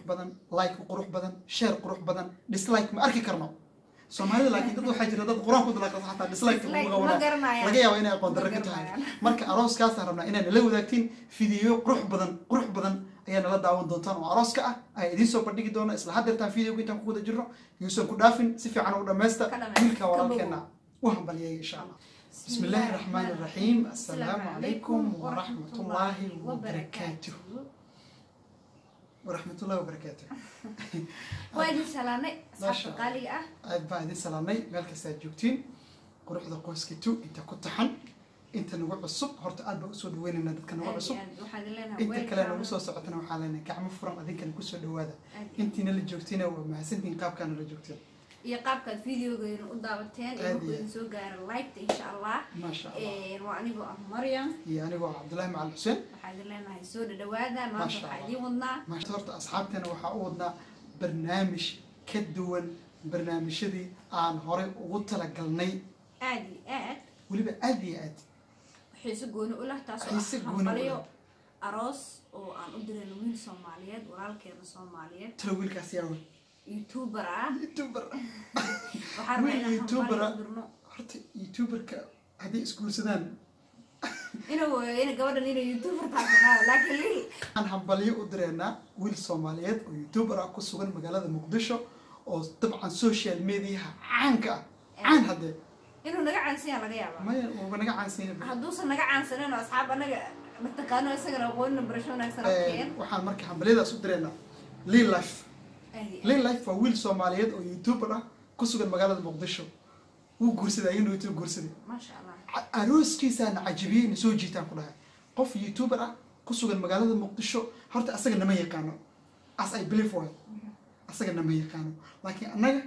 badan like qurux badan share qurux badan dislike ma arki karno soomaalida laakiin dad waxaa jira dad qur-aan ku dalaqas xataa dislike Dislike uga ma wadaa garanayaan. laga yaaba inay aqoon darro Ma ka tahay garanayaan. marka arooskaasaan rabnaa inay nala wadaagtiin fideyo qurux badan qurux badan ayaa nala daawan doontaan oo arooska ah ayaa idiin soo bandhigi doona isla haddeertaan videoga intaan ku wada jirno yuusan ku dhaafin si fiican u dhammaysta Ka dhammaysta. wiilka Ka walaalkeena u hambaliyay insha allah بسم الله الرحمن الرحيم السلام عليكم ورحمة الله وبركاته ورحمة الله وبركاته waa idin salaanay Masha asxaabta qaaliga ah aad baa idin salaamnay meel kasta aad joogtiin quruxda qoyskiitu inta ku taxan inta nagu cusub horta aad baa usoo dhaweynayna dadka nagu aad iyo cusub aad waxaan idin leenahay inta kale welcome. nagu soo socotana waxaa leenahay gacmo furan adinkana kusoo dhawaada Aad iyo- intiina la joogtiina waa mahadsantihiin qaabkaana la joogteen iyo qaabkaad videogeena u daawateen iyo Aad markuu iyo idin soo gaaro liketa insha allah maasha allah Een, waa anigoo ah maryam iyo anigoo cabdullaahi macal xuseen waxaa idin leenahay soo dhadhawaada maanta Masha waxaa Allah. idiin wadnaa maanta horta asxaabteena waxaa u wadnaa barnaamij ka duwan barnaamijyadii aan horey ugu talagalnay aad iyo aad weliba aad iyo aad xiise gooni u leh taasoo Xiise ah gooni u hambaliyo leh. aroos oo aan u dirayno wiil soomaaliyeed walaalkeena soomaaliyeed talo wiilkaas yaa wey youtuber ah youtuber waxaan Wiil rabnaa inaan YouTuber ah. hambaliyo u dirno horta youtuberka hadday isguursadaan inuu in gabadhan inay youtuber taasnaa laakiin lil waxaan hambalyo u direynaa wiil soomaaliyeed oo youtuber ah ku sugan magaalada muqdisho oo dabcan social mediaha caanka ah caan haddee inuu naga caansiyaa laga yaabaa maya uuba naga caansiina hadduusan naga caansanin oo asxaab anaga mataqaano isagana aqoonina barasho wanaagsan arkeen waxaan marka hambalyadaas u direynaa lil life lil life waa wiil soomaaliyeed oo youtuber ah ku sugan magaalada muqdisho wuu guursaday ayuu youtube guursaday maasha allah Ca- arooskiisaana cajabiyey na soo jiitaan ku dhahay qof youtuber ah ku sugan magaalada muqdisho horta asaga nama yaqaano as i believe way asaga nama yaqaano laakiin annaga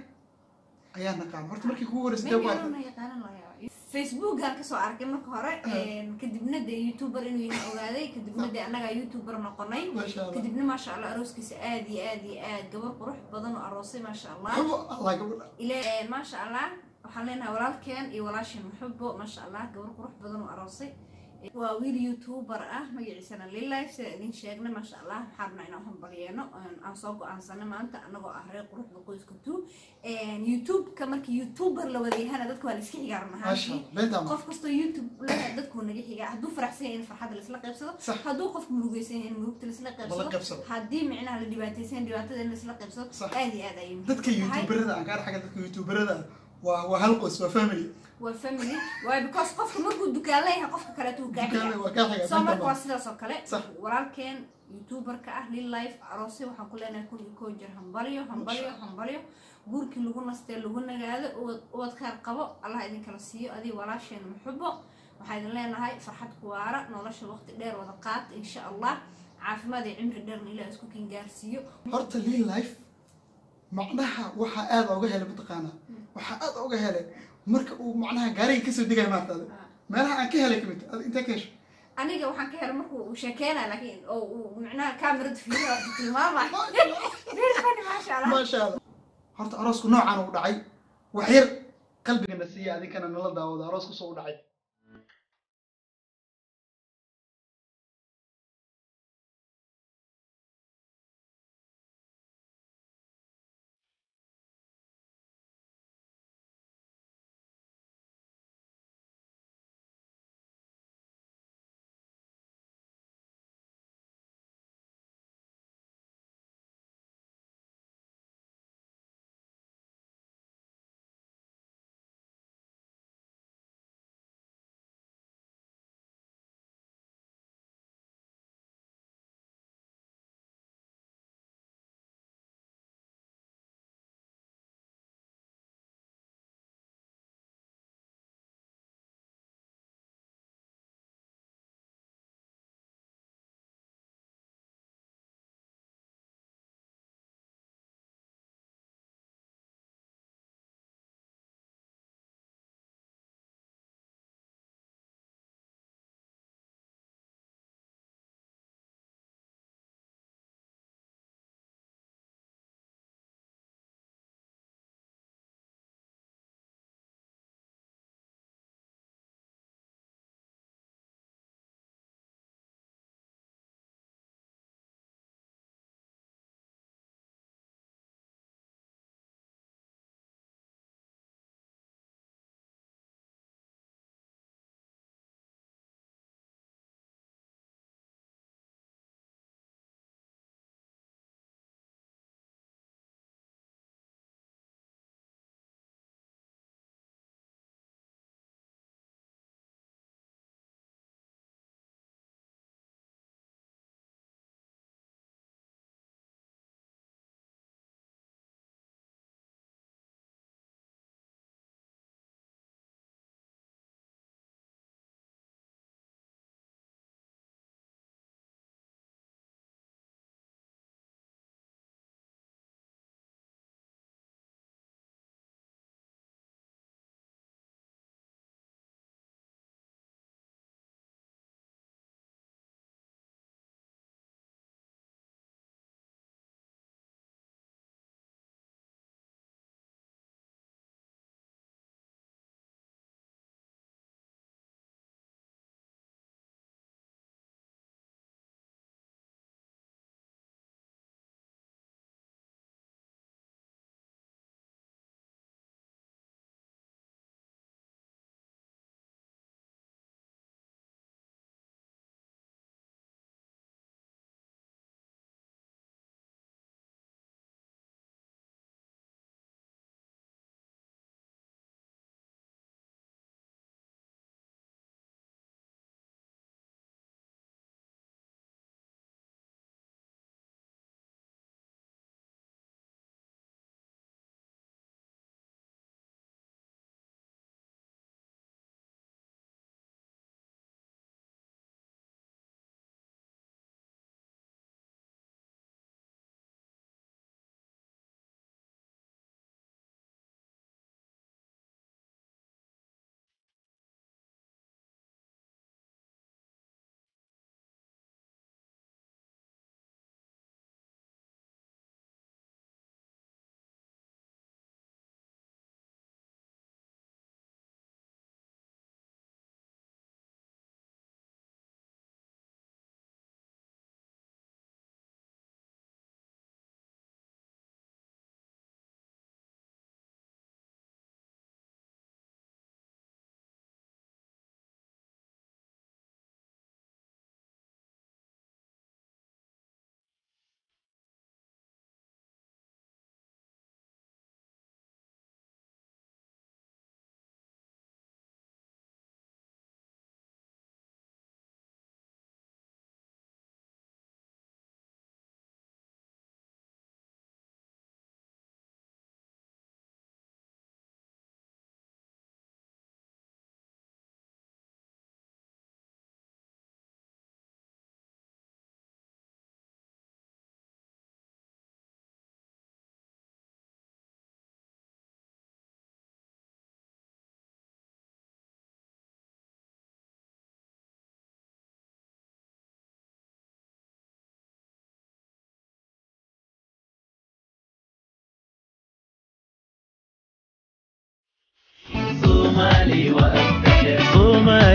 ayaa naqaano horta markii kugu horreysay dee maybe waa anuu na yaqaanan laga yaaba facebookaan kasoo arkay marka hore kadibna dee youtuber inuu yahay ogaaday kadibna dee annagaa youtuber noqonay maasha allah kadibna maasha allah arooskiisa aad iyo aad iyo aad gabar qurux badan oo aroosay maasha allah Hubo, allah gabadha ila maasha allah waxaan leenahay walaalkeen iyo walaasheen muxubo maasha allah gabar qurux badan oo aroosay waa wiil youtuber ah magaciisana lilife sida idin sheegnay maasha allah waxaan rabnaa inaan hambalyeeno aan soo go-aansanay maanta anagoo ah reer quruxda qoyska two youtube-ka markii youtuber la wada yahana dadka waa la iska xigaa run maasha ahaantii allah beentaa ma qof kastoo youtube leh dadkuu naga xigaa hadduu faraxsan yahay in farxadda laisla qaybsado Sax. hadduu qofku murugaysan yahay in murugta laisla Lala qaybsado qaybsado. haddii micnaha la dhibaataysan yahay dhibaatada in laisla qaybsado Sax. aad iyo aad ayay muhiim dadka u tahay. youtuberada aan kaa xagga dadka youtuberada ah, waa waa hal qoys waa family waa family waayo because qofka markuu dukaan leeyahay qofka kaleeto uu dukaanada gaaxiya waa kaa xaga soo marka beentaa waa ma sidaas oo kale Sax. walaalkeen youtuberka ah lil life aroosay waxaan ku leenahay kun iyo koo jir hambalyo hambalyo Masha Allah. hambalyo guurkii lagu nastee lagu nagaado ubad ubad khayr qabo allah idinkala siiyo adiga walaasheen muxubo waxaa idin leenahay farxad kuwaara nolosha waqti dheer wada qaata insha allah caafimaad iyo cimri dheerna ilaah isku kin gaarsiiyo horta lil life macnaha waxaa aad oga helay mataqaanaa waxaa aad oga helay marka uu macnaha gaariga kasoo degaya maarta adi meelaha aan ka helay kamid adi intee ka hesho aniga waxaan ka helay markuu uu sheekeynaya laakiin oo uu micnaha kaamirada fiiriyo tilmaamay very funny maasha allah maasha allah horta aroosku noocaan u dhacay wax yar qalbigana siiya adinkana nala daawado aroosku soo u dhacay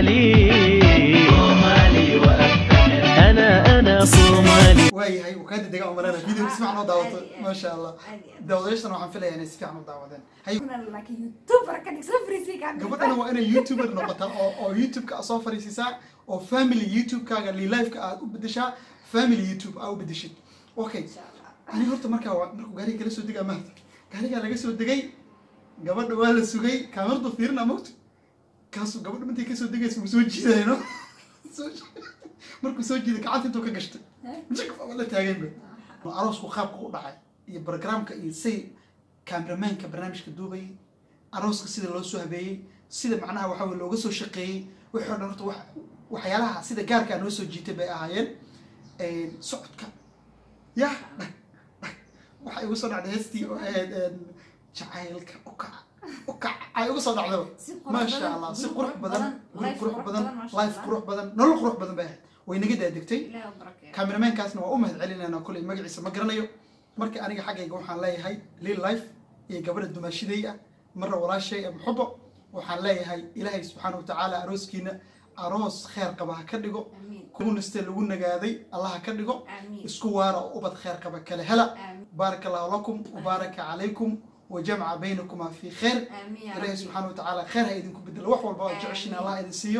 صومالي صومالي وأفتخر أنا أنا صومالي waayahay uu kaa dedegaa umalana video si fiican oo daawato Aad iyo aad. maasha allah Aad iyo aad. daawadayaashana waxaan filayaa inay si fiican u daawadeen hay Kuna laakiin youtuber ka dhigsan free ka gabadhana waa inay youtuber noqotaa oo oo youtube-ka aad soo fariisisaa oo family youtube-kaaga lilifeka aad u bedeshaa family youtube aad u bedeshid okay ani horta markaa waa markuu gaariga kala soo degaa maanta gaarigaa laga soo degay gabadha waa la sugay kaamiradu fiirina mogta kaasuu gabadha intay kasoo degaysa wuu soo jiidayno Soo- markuu soo jiiday gacanta intuu ka gashtay jik waa la taaganba aroosku qaabka u dhacay iyo programka iyo say cameramanka barnaamijka duubayay arooska sida loo soo habeeyey sida macnaha waxa weye looga soo shaqeeyey wixii o dhan horta wax waxyaalaha sida gaarkaa noo soo jiitay bay ahaayeen socodka yah dhag dhag waxaa igu soo dhacday heestii oo ahayd jacaylka ukac ukac ay igu soo dhacdaba Si qurux maasha badan, allah si guri qurux qurux badan badan, guri life qurux qurux badan badan, maasha life Allah. qurux badan nolol qurux badan bay ahayd way naga daadegtay ilaahay u barakeeyo cameramankaasna waa u mahad celinayna kuley magaciisa ma garanayo marka aniga xaggayga waxaan leeyahay lil life iyo gabadha dumaashiday ah marna walaashay ee muxubo waxaan leeyahay ilaahay subxaana watacaala arooskiina aroos kheer qaba ha ka dhigo amiin kuuniste lagu nagaaday allah ha ka dhigo amiin isku waara oo ubad kheer qaba kale hela amiin baaraka allahu lakum wabaaraka calaykum wajamca baynakuma fi khayr amiin ya ilaahay rabbi. subxaana watacaala khayr ha idinku bedelo wax walba oo jeceshin Amiin. allah idin siiyo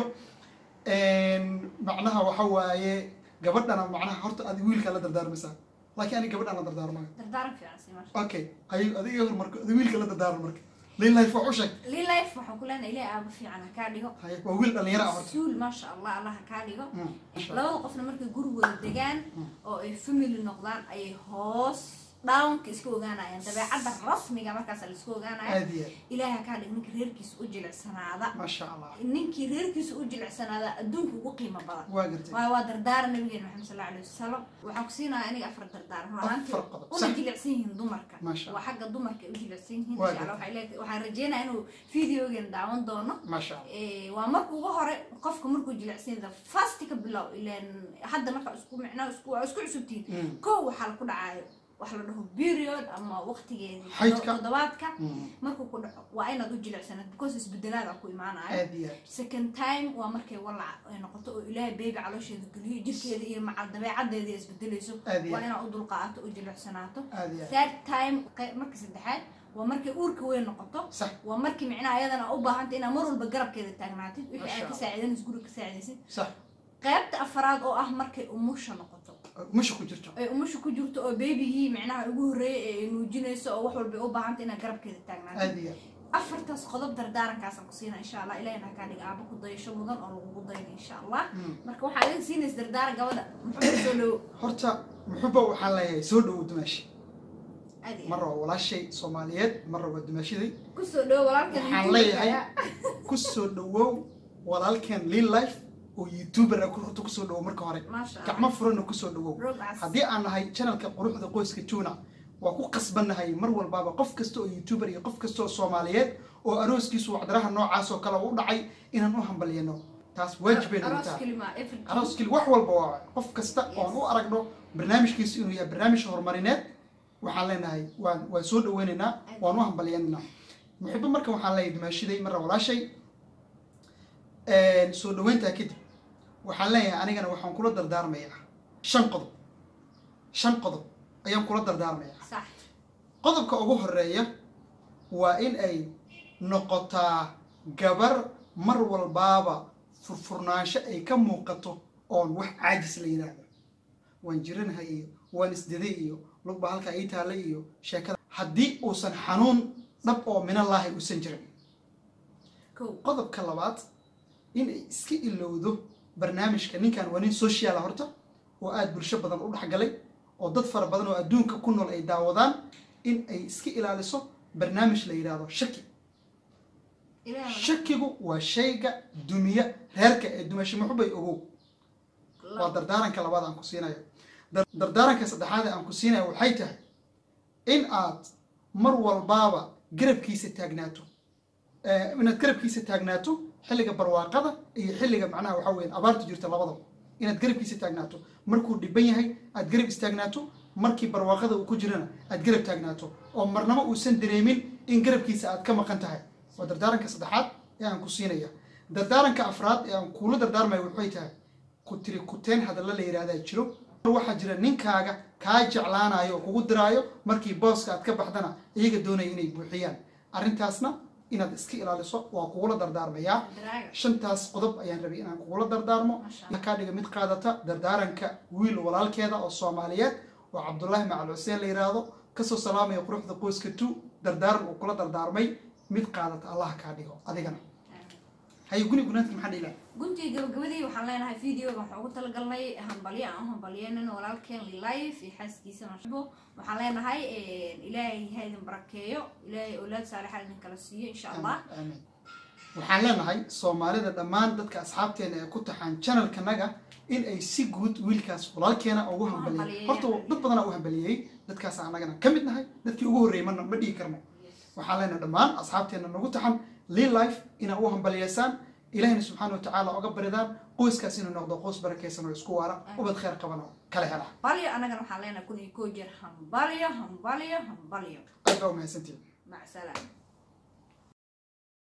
macnaha waxa waaye gabadhana macnaha horta adi wiilkaa la dardaarmaysaa laakiin aniga gabadhaan la dardaarmayo dardaaran fiican sii maasha okay ay adiga hor marka adi wiilka la dardaarma marka lilaif wax u sheeg lii life waxaan ku leenahay ilaahay aaba fiican ha kaa dhigo Haye, waa wiil dhalinyaro ah horta suul maasha allah allah ha kaa dhigo Mm, masha Allah. labada qofna markay gurigooda degaan oo ay family noqdaan ayay hoos downka iska ogaanayaan dabeecadda rasmiga markaas la iska ogaanaya aad iyo aad ilaahay ha kaa dhigo ninka reerkiisa u jilicsanaada maasha allah ninkii reerkiisa u jilicsanaada adduunka ugu qiimo badan waa gartay waayo waa dardaaran nabigeena maxamed sal allahu alayhi wasalam waxaan ku siinayaa aniga afar dardaaran run ahaantii Afar qodob, una sax. jilicsan yihiin dumarka Maasha waa xagga dumarka ay u jilicsan yihiin Waa insha allah gartay. waxay leedahay- waxaan rajeynayaa inuu videogeena daawan doono maasha allah Eh, waa marka ugu hore qofka markuu jilicsan yahay fast ka bilow ileen hadda marka isku micnaa isku waa isku cusubtiin Mm. kow waxaa ku dhacaayo wax la dhaho period ama waqtigeedii Xaydka. toddobaadka Mm, markuu ku dhaco waa inaad u jilicsanad because isbedelaada ku imaanayo aad iyo aad second time waa markay walac ay noqoto oo ilaahay beebi caloosheeda geliyo jirkeeda iyo macal dabeecadeeda isbedelayso Aad iyo waa aad. inaad u dulqaato u jilicsanaato aad iyo aad third time qe- marka saddexaad waa markay uurka weyn noqoto sax waa markii micnaha ayadana u baahanta inaad mar walba garabkeeda taagnaatid wixii Masha aad ka Allah. saacidanaysid guriga ka saacidaysid sax qaybta afaraad oo ah markay umusha noqoto musha ku jirto ay umusha ku jirto oo beebigii micnaha ugu horreeyay ee ay nuujinayso oo wax walba ay u baahanta inaad garabkeeda taagnaatid aad iyo aad afartaas qodob dardaarankaasaan ku siina insha allah ilahina ha kaa dhiga aaba ku dayasho mudan oo lagugu dayna insha allah Mm. marka waxaa idin siinaysa dardaaran gabadha muxuu soo dhowo horta muxuba waxaan leeyahay soo dhowo dumaashi aad iyo marra waa walaashay soomaaliyeed marra waa dumaashiday aad. ku soo dhowo walaalkan waxaan YouTube-ka leeyahay ayaa. ku soo dhowow walaalkeen lil life oo youtuber ah horta kusoo dhowow marka hore maasha allah gacmo furanna kusoo dhowow roog cas haddii aan nahay channelka quruxda qoyska juna waa ku qasbannahay mar walbaaba qof kasta oo youtuber iyo qof kasta oo soomaaliyeed oo arooskiisu wacdaraha noocaas oo kale u dhacay inaan u hambalyano taas waajib bay nagu aroos tahay kelima every aroos keli wax walba waa qof kasta oo aan u aragno barnaamijkiisu inuu yahay barnaamij horumarineed waxaan leenahay waan waan soo dhaweynaynaa waan u hambalyanaynaa muxibo marka waxaan leeyahay dimaashiday marra walaashay soo dhaweyntaa kadib waxaan leeyahay anigana waxaan kula dardaarmayaa shan qodob shan qodob ayaan kula dardaarmayaa sax qodobka ugu horeeya waa in ay noqotaa gabar mar walbaaba furfurnaansho ay ka muuqato oon wax caajis la yidhaahdo waan jiranahay iyo waan isdiday iyo lugba halkaa ii taalla iyo sheekada haddii uusan xanuun dhab oo minallaahi uusan jirin kow qodobka labaad in ay iska ilowdo barnaamijka ninkan waa nin sociala horta oo aada bulsho badan u dhexgalay oo dad fara badan oo adduunka ku nool ay daawadaan in ay iska ilaaliso barnaamij la yidhaahdo shaki ilaahay shakigu waa shayga dumiya reerka ee dumasho muxubay ogow waa dardaaranka labaad aan ku siinayo Dar- dardaaranka saddexaad ee aan ku siinayo waxay tahay in aad mar walbaaba garabkiisa taagnaato Eh, inaad garabkiisa taagnaato xilliga barwaaqada iyo xilliga macnaha waxaa weeyaan abaartu jirta labadaba inaad garabkiisa taagnaato markuu dhiban yahay aad garab istaagnaato markii barwaaqada uu ku jirana aad garab taagnaato oo marnaba uusan dareemin in garabkiisa aad ka maqan tahay waa dardaaranka saddexaad ee aan ku siinaya dardaaranka afraad ee aan kuula dardaarmayo waxay tahay ku tiri kuteen hadalla la yidhahdaa jiro waxaa jira ninkaaga kaa jeclaanayo oo kugu diraayo markii booska aad ka baxdana iyaga doonaya inay buuxiyaan arrintaasna inaad iska ilaaliso waa kugula dardaarmayaa daraaga shantaas qodob ayaan rabay inaan kugula dardaarmo Masha Allah. Waxaa kaa dhiga mid qaadata dardaaranka wiil walaalkeeda oo soomaaliyeed oo cabdullaahi macal xuseen la yidhaahdo kasoo salaamaya quruxda qoyska tu dardaaran uu kula dardaarmay mid qaadata allah kaa dhigo adigana haye guni gunaadka maxaa dhiilaa guntii gabagabadii waxaan leenahay videoga waxaan ugu talagalnay hambalyo aan u hambalyeynayno walaalkeen life iyo xaaskiisa mashbo waxaan leenahay ilaahay ha idin barakeeyo ilaahay awlaad saalixa idin kala siiyo insha allah aamin waxaan leenahay soomaalida dhammaan dadka asxaabteena ee ku taxaan channelkanaga in ay si guud wiilkaas walaalkeena ugu hambaliyeen hambalyeeyaan. horta dad badanaa u hambaliyey dadkaas anagana ka mid nahay dadkii ugu horreeyey mana ma dhihi karno waxaan leenahay dhammaan asxaabteena nagu taxan lii life inaa u hambaliyeysaan ilahina subxaana wa tacaala oga baridaan qoyskaas inuu noqdo qoys barakeysan oo isku waara ubad kheyr qaban oo kala hela balyo annagana waxaan leenahay kun iyo koo jeer hambalyo hambalyo hambalyo aad baa umahadsantihin mac salaam